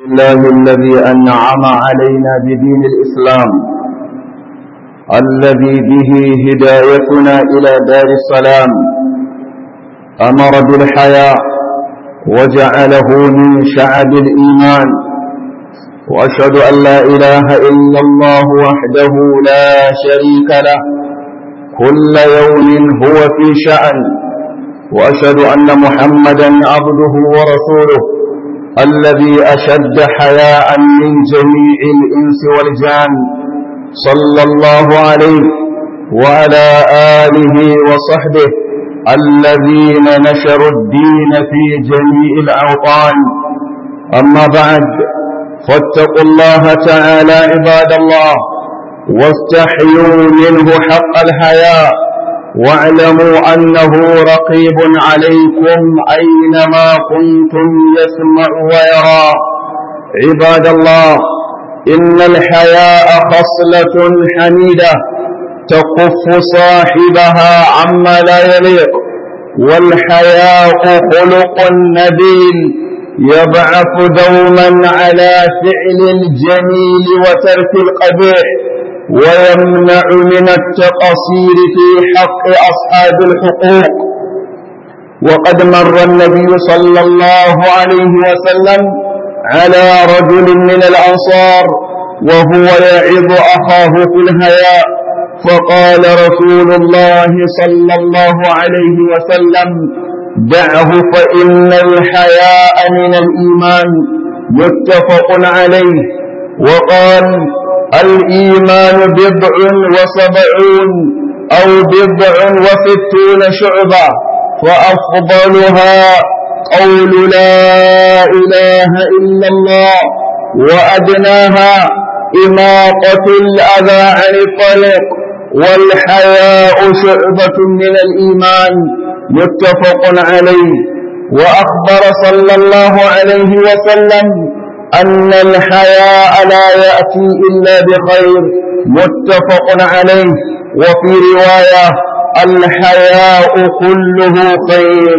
الله الذي أنعم علينا بدين الإسلام الذي به هدايتنا إلى دار السلام أمر بالحياء وجعله من شعب الإيمان وأشهد أن لا إله إلا الله وحده لا شريك له كل يوم هو في شأن وأشهد أن محمدا عبده ورسوله الذي أشد حياء من جميع الإنس والجان صلى الله عليه وعلى آله وصحبه الذين نشروا الدين في جميع الأوطان أما بعد فاتقوا الله تعالى عباد الله واستحيوا منه حق الحياء واعلموا أنه رقيب عليكم أينما كنتم يسمع ويرى عباد الله إن الحياء خصلة حميدة تكف صاحبها عما لا يليق والحياء خلق نبيل يبعث دوما على فعل الجميل وترك القبيح ويمنع من التقصير في حق أصحاب الحقوق وقد مر النبي صلى الله عليه وسلم على رجل من الأنصار وهو يعظ أخاه في الهياء فقال رسول الله صلى الله عليه وسلم دعه فإن الحياء من الإيمان متفق عليه وقال الإيمان بضع وسبعون أو بضع وستون شعبة فأفضلها قول لا إله إلا الله وأدناها إماطة الأذى عن الطريق والحياء شعبة من الإيمان متفق عليه وأخبر صلى الله عليه وسلم أن الحياء لا يأتي إلا بخير متفق عليه وفي رواية الحياء كله خير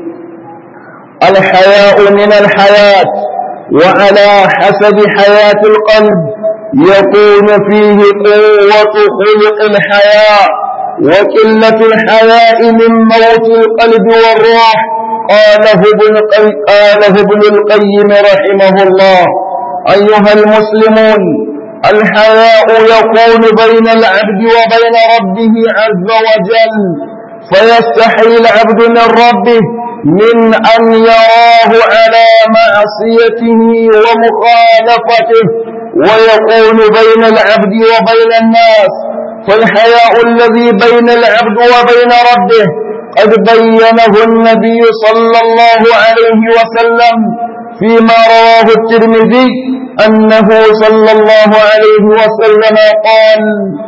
الحياء من الحياة وعلى حسب حياة القلب يكون فيه قوة خلق الحياء وقلة الحياء من موت القلب والروح قاله ابن قاله ابن القيم رحمه الله أيها المسلمون الحياء يكون بين العبد وبين ربه عز وجل فيستحي العبد من ربه من أن يراه على معصيته ومخالفته ويكون بين العبد وبين الناس فالحياء الذي بين العبد وبين ربه قد بينه النبي صلى الله عليه وسلم فيما رواه الترمذي أنه صلى الله عليه وسلم قال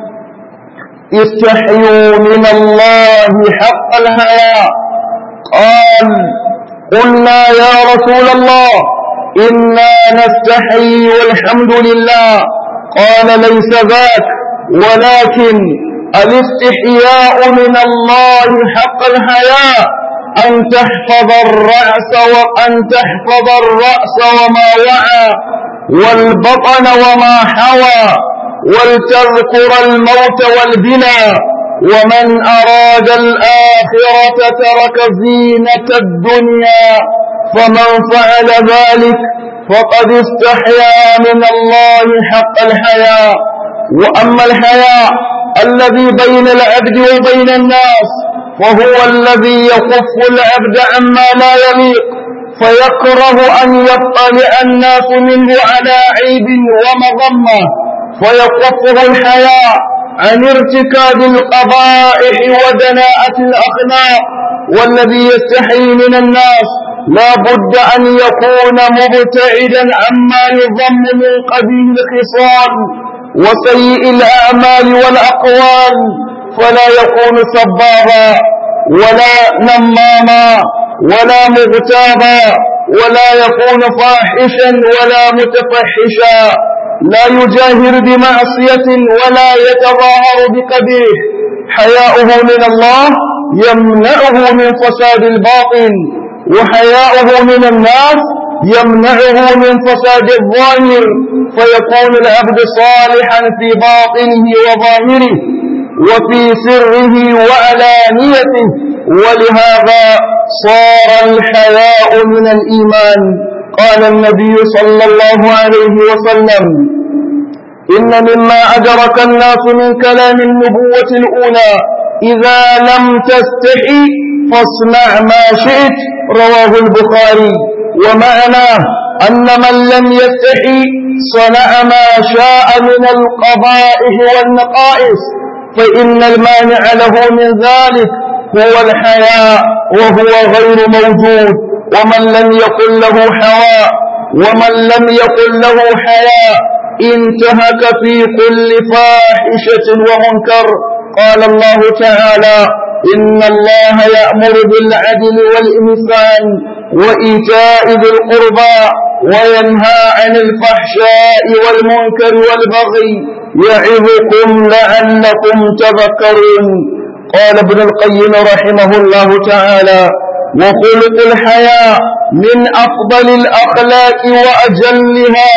استحيوا من الله حق الحياء قال قلنا يا رسول الله إنا نستحي والحمد لله قال ليس ذاك ولكن الاستحياء من الله حق الحياء أن تحفظ الرأس وأن تحفظ الرأس وما وعى والبطن وما حوى ولتذكر الموت والبنى ومن أراد الآخرة ترك زينة الدنيا فمن فعل ذلك فقد استحيا من الله حق الحياء وأما الحياء الذي بين العبد وبين الناس فهو الذي يكف العبد عما لا يليق فيكره أن يطلع الناس منه على عيب ومضمة فيكفه الحياء عن ارتكاب القبائح ودناءة الأخلاق والذي يستحي من الناس لا بد أن يكون مبتعدا عما يضم من قبيل الخصال وسيء الأعمال والأقوال فلا يكون سبابا ولا نماما ولا مغتابا ولا يكون فاحشا ولا متفحشا لا يجاهر بمعصية ولا يتظاهر بقبيح حياؤه من الله يمنعه من فساد الباطن وحياؤه من الناس يمنعه من فساد الظاهر فيكون العبد صالحا في باطنه وظاهره وفي سره وعلانيته ولهذا صار الحياء من الإيمان قال النبي صلى الله عليه وسلم إن مما أدرك الناس من كلام النبوة الأولى إذا لم تستحي فاصنع ما شئت رواه البخاري ومعناه أن من لم يستحي صنع ما شاء من القبائح والنقائص فإن المانع له من ذلك هو الحياء وهو غير موجود ومن لم يكن له حواء ومن لم يكن له حياء انتهك في كل فاحشة ومنكر قال الله تعالى إن الله يأمر بالعدل والإحسان وإيتاء ذي القربى وينهى عن الفحشاء والمنكر والبغي يعظكم لعلكم تذكرون قال ابن القيم رحمه الله تعالى وخلق الحياة من أفضل الأخلاق وأجلها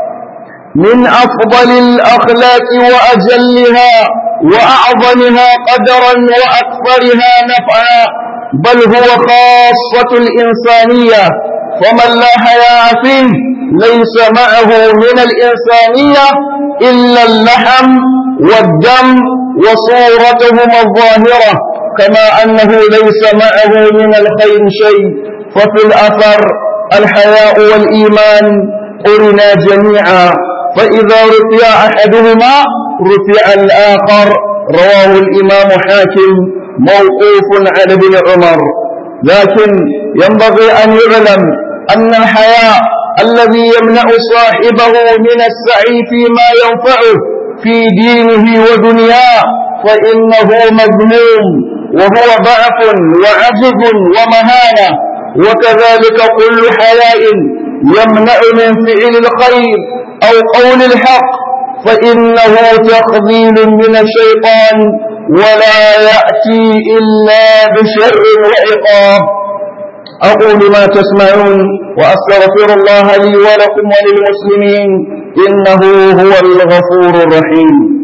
من أفضل الأخلاق وأجلها وأعظمها قدرا وأكثرها نفعا بل هو خاصة الإنسانية فمن لا حياء فيه ليس معه من الإنسانية إلا اللحم والدم وصورتهما الظاهرة كما أنه ليس معه من الخير شيء ففي الأثر الحياء والإيمان قرنا جميعا فإذا رفع أحدهما رفع الآخر رواه الإمام حاكم موقوف على ابن عمر لكن ينبغي أن يعلم أن الحياء الذي يمنع صاحبه من السعي فيما ينفعه في دينه ودنياه فإنه مذموم وهو ضعف وعجز ومهانة وكذلك كل حياء يمنع من فعل الخير أو قول الحق فإنه تخذيل من الشيطان ولا يأتي إلا بشر وعقاب أقول ما تسمعون وأستغفر الله لي ولكم وللمسلمين إنه هو الغفور الرحيم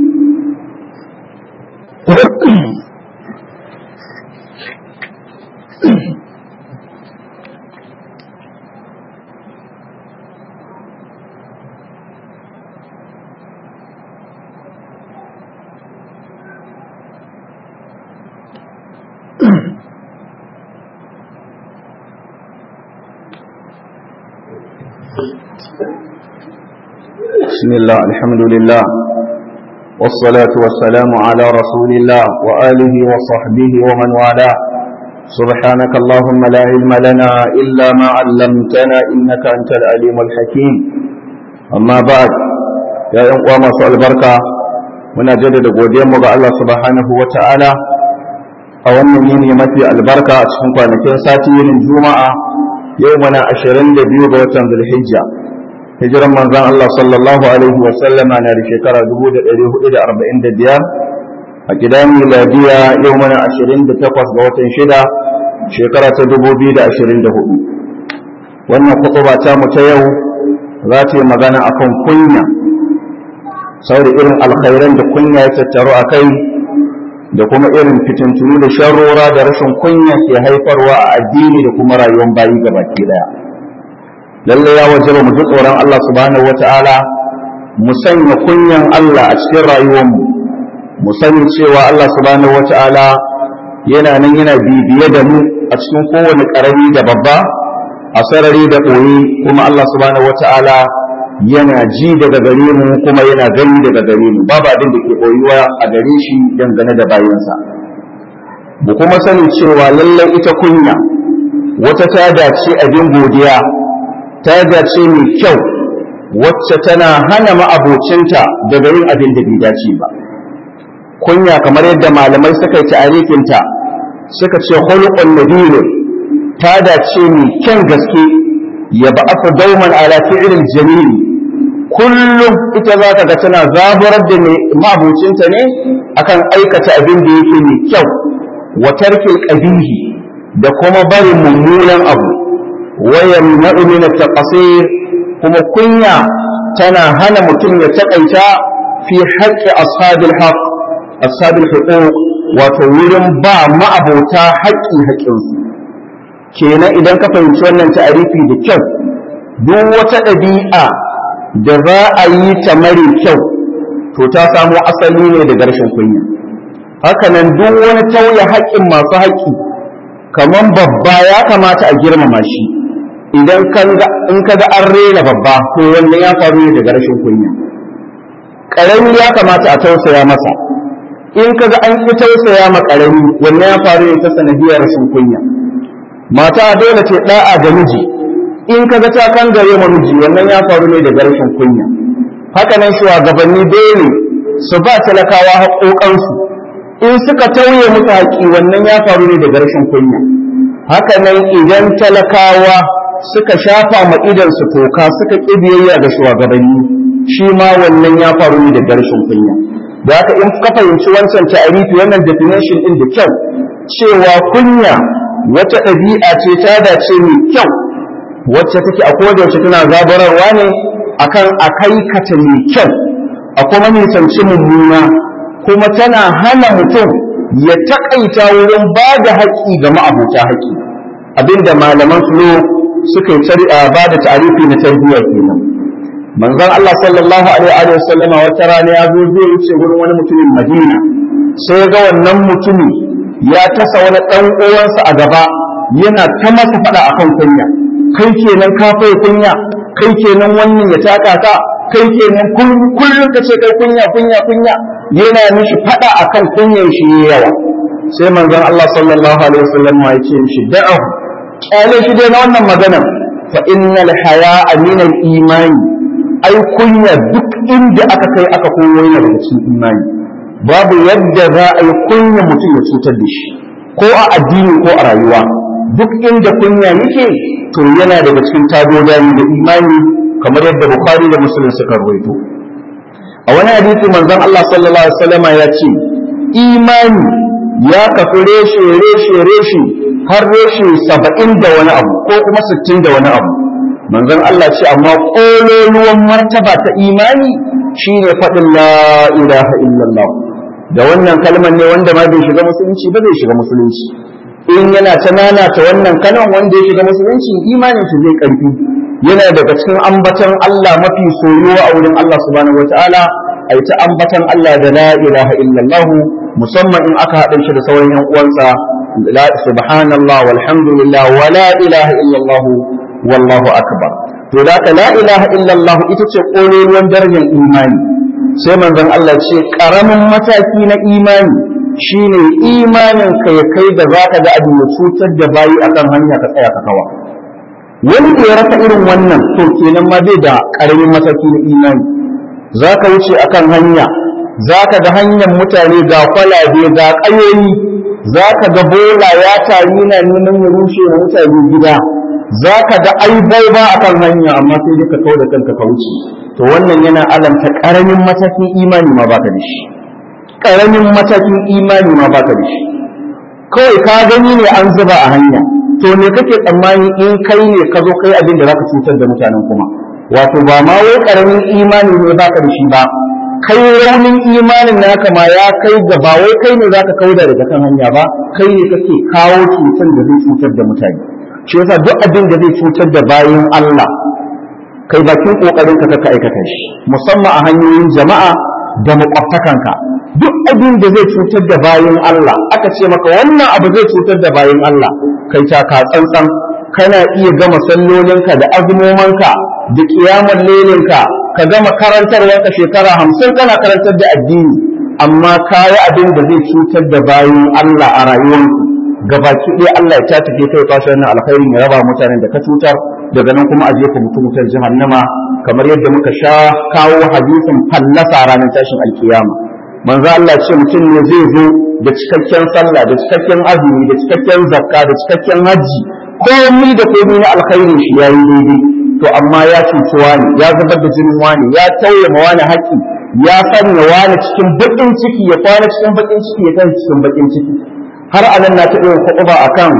بسم الله الحمد لله والصلاة والسلام على رسول الله وآله وصحبه ومن والاه سبحانك اللهم لا علم لنا إلا ما علمتنا إنك أنت العليم الحكيم أما بعد يا يوم سؤال البركة muna jaddada godiyarmu ga Allah subhanahu wa ta'ala a wannan yini mafi albarka a cikin kwanakin sati yinin juma'a yau mana 22 ga watan zulhijja hijiran manzon Allah sallallahu alaihi wa sallama na da shekara 1445 a gidan miladiya yau mana 28 ga watan shida shekara ta 2024 wannan kutuba ta mu ta yau za ta yi magana akan kunya saboda irin alkhairan da kunya ya tattaru a kai da kuma irin fitintunu da sharrora da rashin kunya ke haifarwa a addini da kuma rayuwar bayi gabaki daya lalle ya wajaba mu ji tsoron Allah subhanahu wata'ala mu sanya kunyan Allah a cikin rayuwarmu mu sani cewa Allah subhanahu wata'ala yana nan yana bibiye da mu a cikin kowane karami da babba a sarari da ɓoye kuma Allah subhanahu wata'ala yana ji daga gare mu kuma yana gani daga gare mu babu abin da ke ɓoyuwa a gare shi dangane da bayansa mu kuma sani cewa lallai ita kunya wata ta dace abin godiya ta dace mai kyau wacce tana hana ma'abocinta daga yin abin da bai dace ba kunya kamar yadda malamai suka yi ta'arifinta suka ce khuluqun nabiyyin ta dace mai kyan gaske ya ba'athu dauman ala fi'lil jamil kullum ita za ka ga tana zaburar da ma'abocinta ne akan aikata abin da yake mai kyau wa tarkil qabihi da kuma barin mummunan abu wa yamna'u min at-taqsir kuma kunya tana hana mutum ya taƙaita fi haƙƙi ashabil haqq ashabil huquq wato wurin ba ma'abota haƙƙi haƙƙinsu kenan idan ka fahimci wannan ta'arifi da kyau duk wata ɗabi'a da za a yi ta mare kyau to ta samo asali ne daga rashin kunya hakanan duk wani tauye haƙƙin masu haƙƙi kamar babba ya kamata a girmama shi idan in ka ga an rena babba to wanda ya faru ne daga rashin kunya ƙarami ya kamata a tausaya masa in ka ga an ƙi tausaya ma ƙarami wanda ya faru ne ta sanadiyar rashin kunya mata dole ce ɗa'a ga miji in ka ga ta kan gare ma miji wannan ya faru ne daga rashin kunya haka nan shugabanni dole su ba talakawa haƙoƙansu in suka tauye musu haƙi wannan ya faru ne daga rashin kunya haka nan idan talakawa suka shafa ma idansu toka suka ƙi biyayya ga shugabanni shi ma wannan ya faru ne daga rashin kunya da haka in ka fahimci wancan ta'arifi wannan definition din da kyau cewa kunya wata ɗabi'a ce ta dace mai kyau wacce take a koda yaushe tana zabararwa ne akan a kaikata mai kyau a kuma nisanci mummuna kuma tana hana mutum ya taƙaita wurin ba da haƙƙi ga ma'abuta haƙƙi abinda malaman su suka yi ba da ta'arifi na tarbiyya kenan manzon Allah sallallahu alaihi wa sallama wata rana ya zo zai wuce wurin wani mutumin Madina sai ga wannan mutumi ya tasa wani dan uwansa a gaba yana ta masa fada akan kunya kai kenan ka fai kunya kai kenan wannan ya taka ka kai kenan kullum ka ce kai kunya kunya kunya yana mishi fada akan kunyan shi yawa sai manzon Allah sallallahu alaihi wa sallama ya ce mishi da'ahu kyale shi dai na wannan magana fa innal haya'a min al-imani ai kunya duk inda aka kai aka koyo yana daga cikin imani babu yadda za a yi kunya mutum ya cutar da shi ko a addini ko a rayuwa duk inda kunya yake to yana daga cikin tadodani da imani kamar yadda bukhari da muslim suka rawaito a wani hadisi manzon Allah sallallahu alaihi wasallam ya ce imani ya kafi reshe reshe reshe har reshe saba'in da wani abu ko kuma sittin da wani abu manzon Allah ce amma ƙololuwan martaba ta imani shine faɗin la ilaha illallah da wannan kalmar ne wanda ma bai shiga musulunci ba zai shiga musulunci in yana ta nanata wannan kalmar wanda ya shiga musulunci imanin shi zai karfi yana daga cikin ambatan Allah mafi soyuwa a wurin Allah subhanahu wataala ai ta ambatan Allah da la ilaha illallah musamman in aka haɗa shi da sauran yan uwansa la subhanallah walhamdulillah wa la ilaha illallah wallahu akbar to da ka la ilaha illallah ita ce kololuwan darajar imani sai manzon Allah ce karamin mataki na imani shine imanin ka ya kai da zaka ga abin da cutar da bayi akan hanya ka tsaya ka kawa wani da ya rasa irin wannan to kenan ma bai da karamin mataki na imani zaka wuce akan hanya zaka ga hanyar mutane ga kwalabe ga ƙayoyi zaka ga bola ya tari na neman ya rushe wa mutane gida za ka ga aibai ba a kan hanya amma sai dai ka kawo da kanka ka wuce to wannan yana alamta ƙaramin matakin imani ma baka da shi ƙaramin matakin imani ma baka da shi kawai ka gani ne an zuba a hanya to me kake tsammani in kai ne ka zo kai abin da zaka cutar da mutanen kuma wato ba ma wai ƙaramin imani ne baka da shi ba kai raunin imanin naka ma ya kai ga ba wai kai ne zaka kauda daga kan hanya ba kai ne kake kawo cutar da zai cutar da mutane shi yasa duk abin da zai cutar da bayan Allah kai bakin kokarin ka ka aikata shi musamman a hanyoyin jama'a da makwabtakanka duk abin da zai cutar da bayan Allah aka ce maka wannan abu zai cutar da bayan Allah kai ta ka tsantsan kana iya gama sallolinka da azumomanka da kiyamar lelinka ka gama karantarwarka shekara hamsin kana karantar da addini amma kayi abin da zai cutar da bayan Allah a rayuwarku gabaki ɗaya Allah ya tatake kai kwashe wannan alkhairin ya raba mutanen da ka cutar daga nan kuma a jefa mutum wutar jahannama kamar yadda muka sha kawo hadisin fallasa ranar tashin alkiyama manzo Allah ce mutum ne zai zo da cikakken sallah da cikakken azumi da cikakken zakka da cikakken haji komai da komai na alkhairin shi yayi daidai to amma ya cuci wani ya zubar da jinin wani ya tauye ma wani haƙi ya sanya wani cikin baƙin ciki ya kwana cikin baƙin ciki ya tashi cikin baƙin ciki har a nan na taɓa yin kuɗuba a kan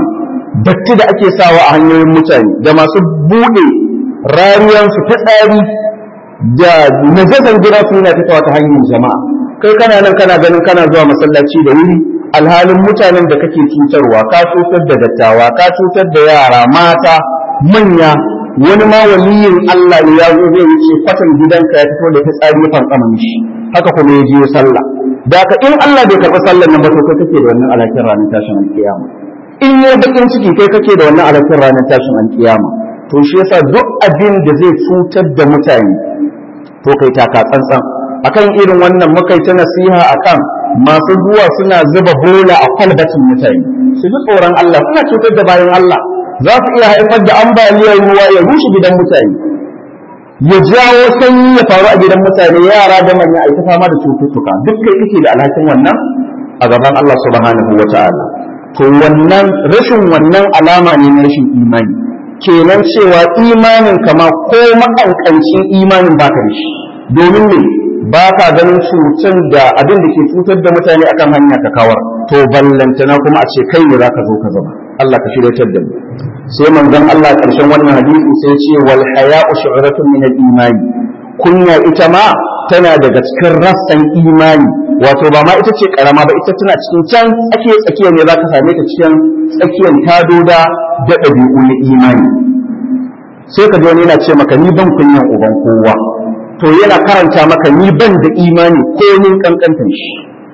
datti da ake sawa a hanyoyin mutane da masu buɗe rariyansu ta tsari da najasan gida su yana fitowa ta hanyar jama'a kai kana nan kana ganin kana zuwa masallaci da wuri alhalin mutanen da kake cutarwa ka cutar da dattawa ka cutar da yara mata manya wani ma waliyin Allah ne ya zo zai wuce kwatan gidanka ya fito da fitsari ya fantsama mishi haka kuma ya je sallah da ka in Allah bai karɓi sallar nan ba to kai kake da wannan alakin ranar tashin alkiyama in ya bakin ciki kai kake da wannan alakin ranar tashin alkiyama to shi yasa duk abin da zai cutar da mutane to kai taka tsantsan akan irin wannan muka ta nasiha akan masu zuwa suna zuba bola a kwalbatin mutane su ji tsoron Allah suna cutar da bayan Allah za su iya haifar da ambaliyar ruwa ya rushe gidan mutane ya jawo sanyi ya faru a gidan mutane yara da manya a fama da cututtuka duk kai kake da alhakin wannan a gaban Allah subhanahu wa ta'ala to wannan rashin wannan alama ne na rashin imani kenan cewa imanin kama ko makankancin imanin baka da shi domin ne ba ka ganin cutar da abin da ke cutar da mutane akan hanya ka kawar to ballantana kuma a ce kai ne za ka zo ka zama Allah ka shiryatar da mu sai manzon Allah karshen wannan hadisi sai ce wal haya'u shu'ratun min al imani kunya ita ma tana daga cikin rassan imani wato ba ma ita ce karama ba ita tana cikin can tsakiyar tsakiyar ne za ka same ta cikin tsakiyar tadoda da ɗabi'u na imani sai ka ji wani yana ce maka ni ban kunyan uban kowa to yana karanta maka ni ban da imani ko nin kankantan shi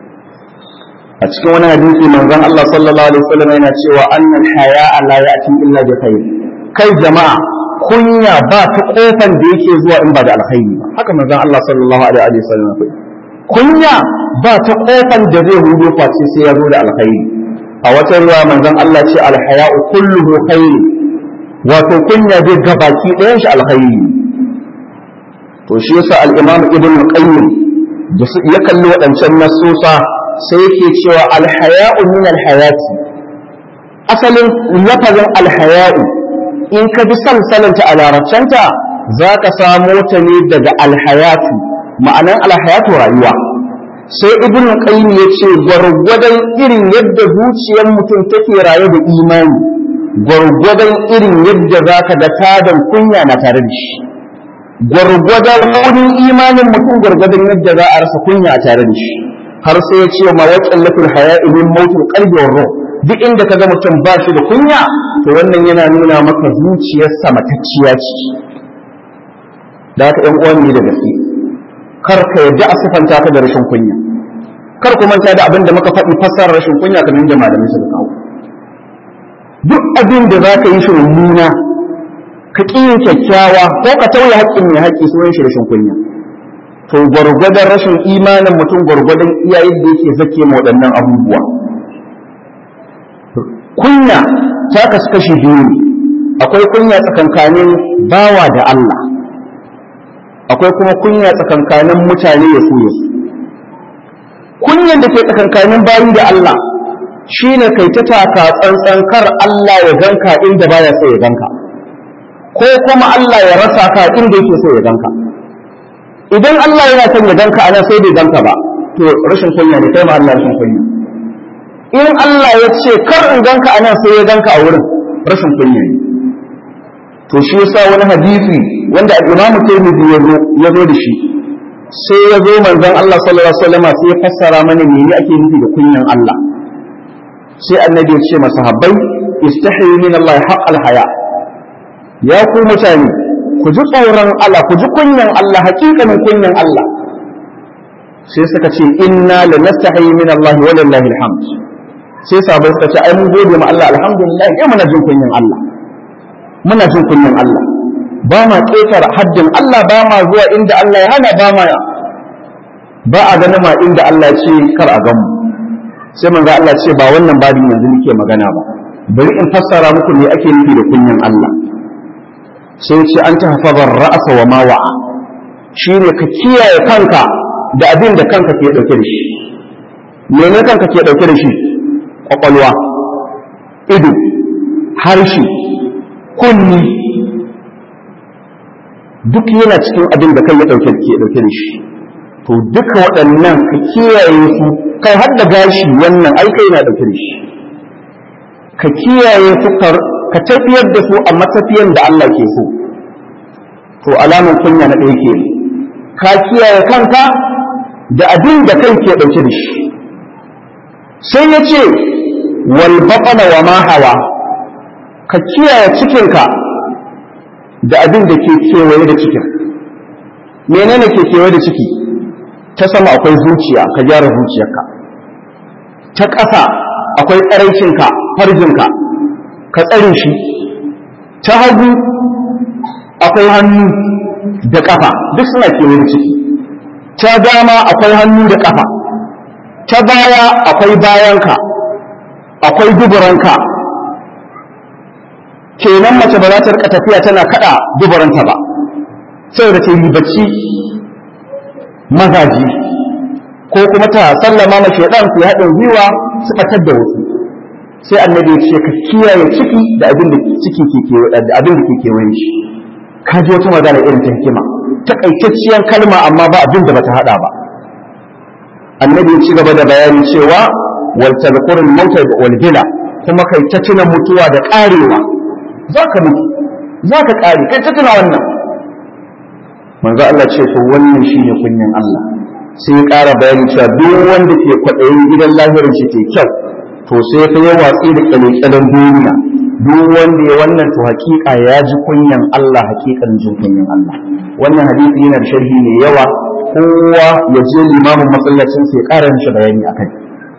a cikin wani hadisi manzon Allah sallallahu alaihi wasallam yana cewa annal haya'a la ya'ti illa bi khair kai jama'a kunya ba ta kofan da yake zuwa in ba da alkhairi ba haka manzon Allah sallallahu alaihi wasallam ya kunya ba ta kofan da zai hudo face sai ya zo da alkhairi a wata ruwa manzon Allah ce alhaya'u kulluhu khair wato kunya dai gabaki ɗayan shi alkhairi to shi yasa al-imam ibn qayyim da ya kalli waɗancan nasusa sai yake cewa alhaya'u min alhayati asalin lafazin alhaya'u in ka bi salsalanta a larabcanta za ka samo ta ne daga alhayatu ma'anan alhayatu rayuwa sai ibn qayyim ya ce gwargwadon irin yadda zuciyar mutum take raye da imani gwargwadon irin yadda za ka ga tadan kunya na tare da shi gwargwadon raunin imanin mutum gwargwadon yadda za a rasa kunya a tare da shi har sai ya ce ma ya tsallatul haya'i min mautul qalbi wa ruh duk inda ka ga mutum ba shi da kunya to wannan yana nuna maka zuciyarsa matacciya ce da haka ƴan uwan ne da gaske kar ka yadda a sifanta ka da rashin kunya kar ku manta da abin da muka faɗi fassarar rashin kunya kamar yadda malamai suka kawo duk abin da za ka yi shi mummuna ka ƙi yin kyakkyawa ko ka tauye haƙƙin mai haƙƙi sunan shi rashin kunya to gwargwadon rashin imanin mutum gwargwadon iyayen da yake zake ma waɗannan abubuwa kunya ta kasu kashi biyu ne akwai kunya tsakankanin bawa da Allah akwai kuma kunya tsakankanin mutane ya su ya su kunyan da ke tsakankanin bayi da Allah shine kai ta taka tsantsan kar Allah ya ganka inda baya so ya ganka ko kuma Allah ya rasa ka inda yake so ya ganka idan Allah yana son ya ganka anan sai bai ganka ba to rashin kunya ne kai ma Allah rashin kunya in Allah ya ce kar in ganka anan sai ya ganka a wurin rashin kunya ne to shi yasa wani hadisi wanda al-Imam Tirmidhi ya zo ya zo da shi sai ya zo manzon Allah sallallahu alaihi wasallam sai ya fassara mana mene ake nufi da kunyan Allah sai annabi ya ce masahabbai istahi min Allah haqqal haya ya ku mutane ku ji tsoron Allah ku ji kunyan Allah hakikanin kunyan Allah sai suka ce inna la nastahi min Allah wa lillahi alhamd sai sabai suka ce ai mun gode ma Allah alhamdulillah ai muna jin kunyan Allah muna jin kunyan Allah ba ma ƙetar haddin Allah ba ma zuwa inda Allah ya hana ba ma ba a ganin ma inda Allah ce kar a gamu sai manzo Allah ce ba wannan babin yanzu nake magana ba bari in fassara muku me ake nufi da kunyan Allah sai ce an ta hafazar ra'asa wa ma wa'a shine ka kiyaye kanka da abin da kanka ke dauke da shi mene kanka ke dauke da shi kwakwalwa ido harshe kunni duk yana cikin abin da kai ya dauke ke dauke da shi to duka waɗannan ka kiyaye su kai har da gashi wannan ai kai na dauke da shi ka kiyaye su ka tafiyar da su a matafiyan da Allah ke so to alamun kunya na ɗaya ke ka kiyaye kanka da abin da kai ke ɗauke da shi sai ya ce wal baƙana wa ma hawa ka kiyaye cikinka da abin da ke kewaye da cikin menene ke kewaye da ciki ta sama akwai zuciya ka gyara zuciyarka ta ƙasa akwai tsaraicinka farjinka ka tsare shi ta hagu akwai hannu da ƙafa duk suna kewaye da ciki ta dama akwai hannu da ƙafa ta baya akwai bayanka akwai duburanka kenan mace ba za ta rika tafiya tana kada duburanta ba saboda ta yi bacci mazaji ko kuma ta sallama ma shaidan su haɗin gwiwa su ɓatar da wasu sai annabi ya ce ka kiyaye ciki da abin da ciki ke kewaye da abin da ke kewaye shi ka ji wata magana irin ta hikima takaitacciyar kalma amma ba abin da bata hada ba annabi ya ci gaba da bayani cewa wal tadhkurul mauta wal bila kuma kai ta tuna mutuwa da karewa zaka mutu zaka kare kai ta tuna wannan manzo Allah ce to wannan shine kunyan Allah sai ya ƙara bayani cewa duk wanda ke kwaɗayin gidan lahirin shi ke kyau to sai ya yi watsi da kyalekyalen duniya duk wanda ya wannan to hakika ya ji kunyan Allah hakikan jin kunyan Allah wannan hadisi yana da sharhi mai yawa kowa ya je limamin masallacin sai ƙara mishi bayani akai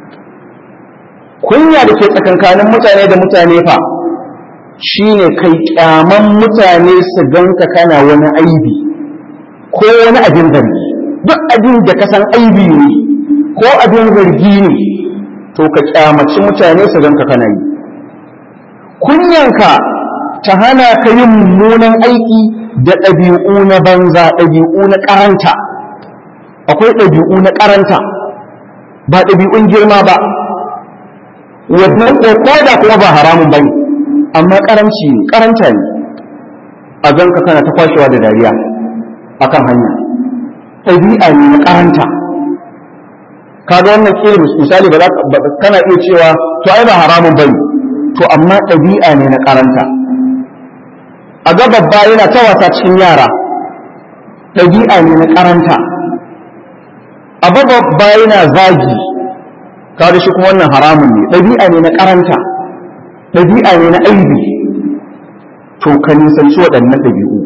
kunya da ke tsakankanin mutane da mutane fa shine kai kyaman mutane su ganka kana wani aibi ko wani abin zargi duk abin da ka san aibi ne ko abin zargi ne to ka kyamaci mutane su ganka kana yi kunyanka ta hana ka yin mummunan aiki da ɗabi'u na banza ɗabi'u na ƙaranta akwai ɗabi'u na ƙaranta ba ɗabi'un girma ba wannan ko da kuma ba haramun bane amma ƙaranci ne ƙaranta ne a ganka kana ta kwashewa da dariya akan hanya ɗabi'a ne na ƙaranta kaga wannan kila misali ba kana iya cewa to ai ba haramun bane to amma ɗabi'a ne na ƙaranta a ga babba yana ta wasa cikin yara ɗabi'a ne na ƙaranta a ga babba yana zagi kaga shi kuma wannan haramun ne ɗabi'a ne na ƙaranta ɗabi'a ne na aibi to ka nisanci waɗannan ɗabi'u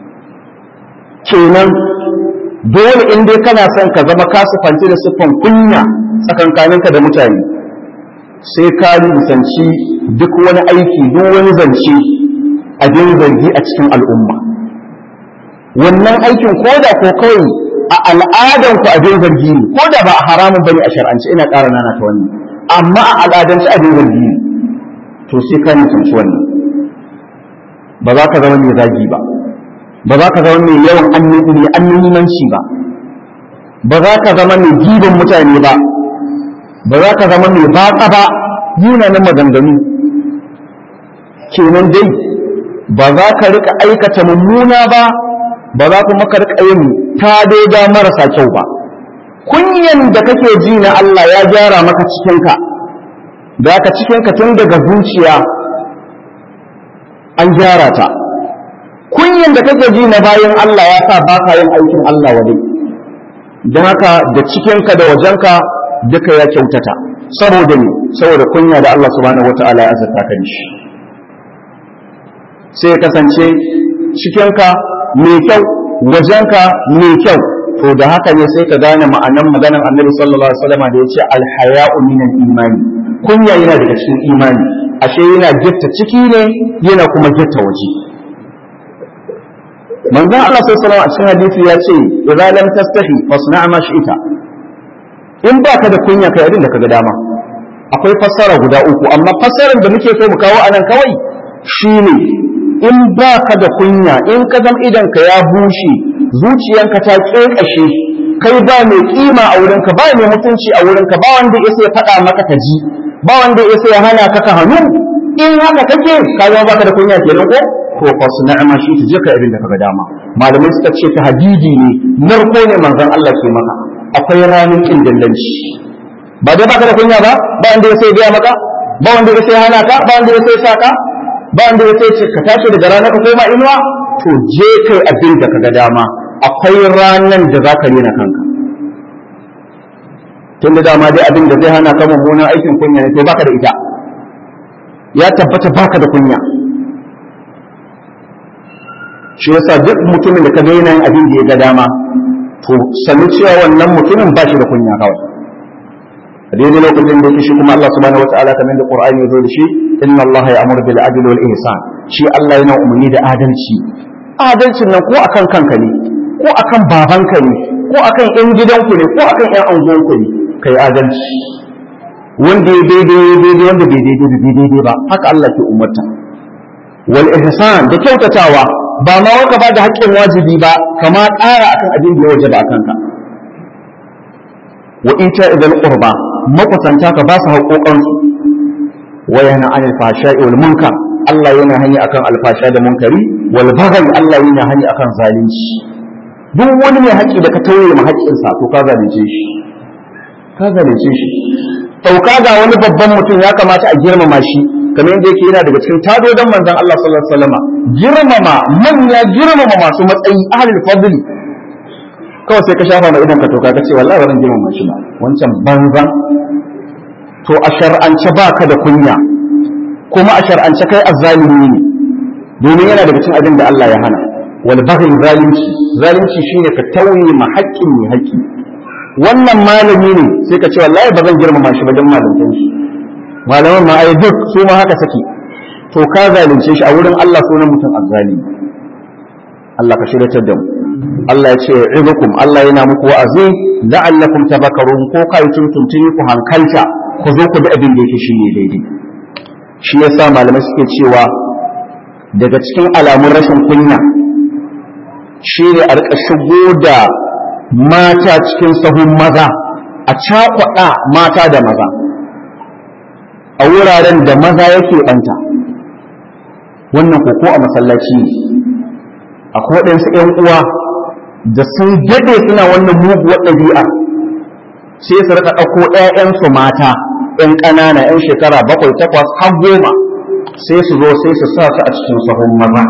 kenan dole in dai kana son ka zama ka sufanci da siffan kunya tsakankaninka da mutane sai ka nisanci duk wani aiki duk wani zance abin zargi a cikin al'umma wannan aikin ko da ko kawai a al'adan ku abin zargi ne ko da ba a haramun bane a shar'ance ina ƙara nana ta wannan amma a al'adance abin zargi ne to sai ka nisanci wannan ba za ka zama mai zagi ba ba za ka zama mai yawan annumanci ba ba za ka zama mai giban mutane ba ba za ka zama mai batsa ba yunanin maganganu kenan dai ba za ka rika aikata mummuna ba ba za kuma ka rika yin tadoda marasa kyau ba kunyan da kake ji na Allah ya gyara maka cikinka da ka cikinka tun daga zuciya an gyara ta kunyan da kake ji na bayan Allah ya sa ba ka yin aikin Allah wa don haka da cikinka da wajenka duka ya kyautata saboda ne saboda kunya da Allah subhanahu wata'ala ya azurta ka shi sai ya kasance cikinka mai kyau wajenka mai kyau to da haka ne sai ka gane ma'anan maganar annabi sallallahu alaihi wasallam da ya ce alhaya'u minal imani kunya yana daga cikin imani ashe yana gitta ciki ne yana kuma gitta waje manzon Allah sallallahu alaihi wasallam a cikin hadisi ya ce idza lam tastahi fasna' ma shi'ta in baka da kunya kai abin da kaga dama akwai fassara guda uku amma fassarar da muke so mu kawo anan kawai shine in baka da kunya in ka zama idan ka ya bushe zuciyanka ta kekashe kai ba mai kima a wurinka ba mai mutunci a wurinka ba wanda ya sai faɗa maka ka ji ba wanda ya sai hana ka ka hannu in haka kake ka zama baka da kunya kenan ko to fa sunna shi ta je ka abin da kaga dama malamai suka ce ta hadidi ne narko ne manzon Allah ke maka akwai ranar kin dillanci ba dai baka da kunya ba ba inda ya sai biya maka ba wanda ya sai hana ka ba wanda ya sai sa ka ba wanda ya sai ka tashi daga rana ka koma inuwa to je kai abin da kaga dama akwai ranan da za ka rena kanka tun da dama dai abin da zai hana ka mummunan aikin kunya ne to baka da ita ya tabbata baka da kunya shi yasa duk mutumin da ka ga yanayin abin da ya ga dama to sanu cewa wannan mutumin ba shi da kunya kawai a daidai lokacin da yake shi kuma Allah subhanahu wataala kamar da Qur'ani ya zo da shi inna Allah ya'muru bil adli wal ihsan shi Allah yana umarni da adalci adalcin nan ko akan kanka ne ko akan babanka ne ko akan yan gidanku ne ko akan yan anguwanku ne kai adalci wanda ya daidai daidai wanda bai daidai bai daidai ba haka Allah ke umarta wal ihsan da kyautatawa ba ma waka ba da haƙƙin wajibi ba kama ƙara akan abin da ya wajaba akan ka wa ita idan qurba makusanta ka ba su haƙoƙansu wa yana anil fahsha'i wal munkar Allah yana hani akan alfasha da munkari wal baghi Allah yana hani akan zalunci duk wani mai haƙƙi da ka tauye ma haƙƙinsa to ka zalunce shi ka zalunce shi sauka ga wani babban mutum ya kamata a girmama shi kamar yadda yake yana daga cikin tadodon manzon Allah sallallahu alaihi wasallam girmama manya girmama masu matsayi ahlul fadli kawai sai ka shafa mai idan ka toka ka ce wallahi wannan girmama shi ba wancan banzan to a shar'ance baka da kunya kuma a shar'ance kai azzalimi ne domin yana daga cikin abin da Allah ya hana wal baghi zalunci zalunci shine ka tauye ma haƙƙin mai haƙƙi wannan malami ne sai ka ce wallahi ba zan girmama shi ba don malantan shi malaman ma ai duk su ma haka saki to ka zalunce shi a wurin Allah sunan mutum azzalimi Allah ka shiryatar da mu Allah ya ce izukum Allah yana muku wa'azi la'allakum tafakkarun ko kai tuntuntuni ku hankalta ku zo ku bi abin da yake shine daidai shi yasa malamai suke cewa daga cikin alamun rashin kunya shine a rika shigo da mata cikin sahun maza a cakwada mata da maza a wuraren da maza yake banta wannan koko a masallaci ne akwai waɗansu ‘yan uwa da sun daɗe suna wannan muguwar ɗabi'a sai su rika ɗauko ‘ya'yansu mata ‘yan ƙanana ‘yan shekara bakwai takwas har goma sai su zo sai su sa su a cikin sahun maza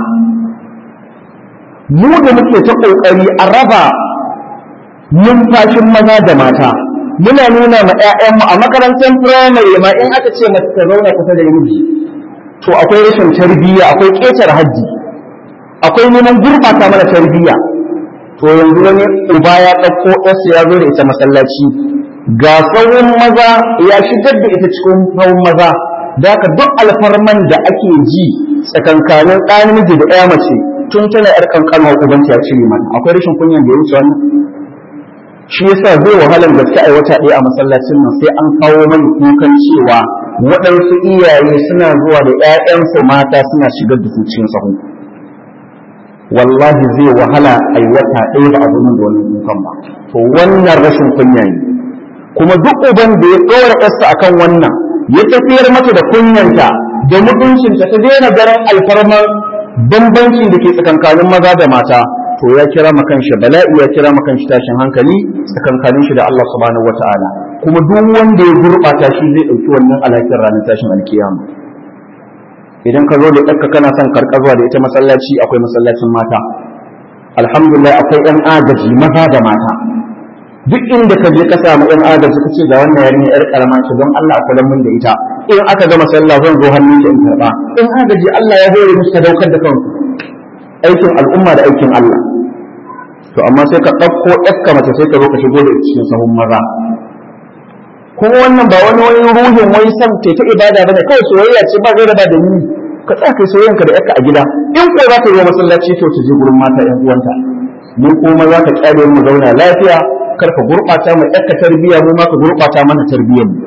mu da muke ta ƙoƙari a raba numfashin maza da mata muna nuna ma 'ya'yanmu a makarantar firamare ma in aka ce mace ta zauna kusa da miji to akwai rashin tarbiyya akwai ƙetar haddi akwai neman gurɓata mana tarbiyya to yanzu wani uba ya ɗauko ɗansa ya zo da ita masallaci ga sauran maza ya shigar da ita cikin sauran maza da ka duk alfarman da ake ji tsakankanin ɗan namiji da ɗaya mace tun tana ƴar ƙanƙanuwar ubanta ya cire mana akwai rashin kunyan da ya wuce wannan shi yasa zai wahalar gaske a wata ɗaya a masallacin nan sai an kawo mani kukan cewa waɗansu iyaye suna zuwa da ‘ya'yansu mata suna shigar da su cikin sahu wallahi zai wahala a yi wata ɗaya ba a zumin da wannan kukan ba to wannan rashin kunya ne kuma duk uban da ya ɗora ‘yarsa akan wannan ya tafiyar mata da kunyanta da mutuncinta ta daina ganin alfarman bambancin da ke tsakankanin maza da mata to ya kira makan shi bala'i ya kira makan shi tashin hankali tsakankanin shi da Allah subhanahu wata'ala kuma duk wanda ya gurɓata shi zai ɗauki wannan alakin ranar tashin alkiyama idan ka zo da ɗanka kana son karɓa zuwa da ita masallaci akwai masallacin mata alhamdulillah akwai ɗan agaji maza da mata duk inda ka je ka samu ɗan agaji ka ce ga wannan yarinya yar karama ce don Allah a kula mun da ita in aka gama sallah zan zo hannun ki in karɓa in agaji Allah ya hore musu daukar da kansu aikin al'umma da aikin Allah to amma sai ka ɗauko ɗakka mace sai ka zo ka shigo da cikin sahun maza kuma wannan ba wani wani ruhin wani san ce ta ibada bane kawai soyayya ce ba gaira ba da ni ka tsaya kai soyayyan ka da ƴakka a gida in ko za ta zo masallaci to ta je gurin mata ƴan uwanta mu kuma za ka kyale mu zauna lafiya kar ka gurɓata mu ƴakka tarbiyya mu ma ka gurɓata mana tarbiyyar mu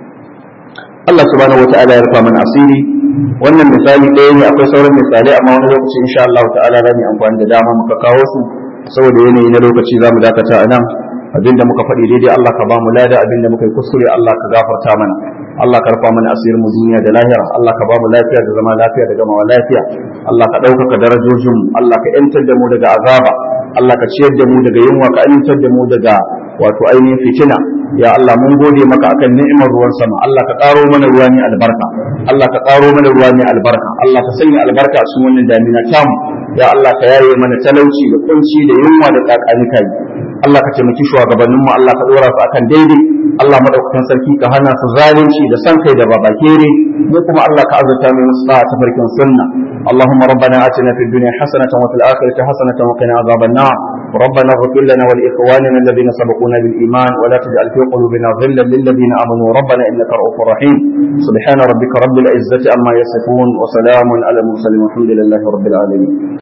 Allah subhanahu wata'ala ya rufa mana asiri wannan misali ɗaya ne akwai sauran misalai amma wani lokaci insha Allah ta'ala za mu yi amfani da dama muka kawo su saboda yanayi na lokaci za mu dakata a nan abinda muka faɗi daidai Allah ka ba mu lada abinda muka yi kuskure Allah ka gafarta mana Allah ka rufa mana asirin mu duniya da lahira Allah ka ba mu lafiya da zama lafiya da gamawa lafiya Allah ka ɗaukaka darajojin mu Allah ka yantar da mu daga azaba Allah ka ciyar da mu daga yunwa ka amintar da mu daga wato ainihin fitina ya Allah mun gode maka akan ni'imar ruwan sama Allah ka karo mana ruwa ne albarka Allah ka karo mana ruwa ne albarka Allah ka sanya albarka a cikin wannan damina tamu ya Allah ka yaye mana talauci da kunci da yunwa da kakani kai Allah ka taimaki shugabanninmu Allah ka dora su akan daidai Allah madaukakin sarki ka hana su zalunci da san kai da babakere mu kuma Allah ka azurta mu musu ta farkin sunna اللهم ربنا آتنا في الدنيا حسنة وفي الآخرة حسنة وقنا عذاب النار ربنا اغفر لنا ولإخواننا الذين سبقونا بالإيمان ولا تجعل في قلوبنا غلا للذين آمنوا ربنا إنك رؤوف رحيم سبحان ربك رب العزة عما يصفون وسلام على المرسلين والحمد لله رب العالمين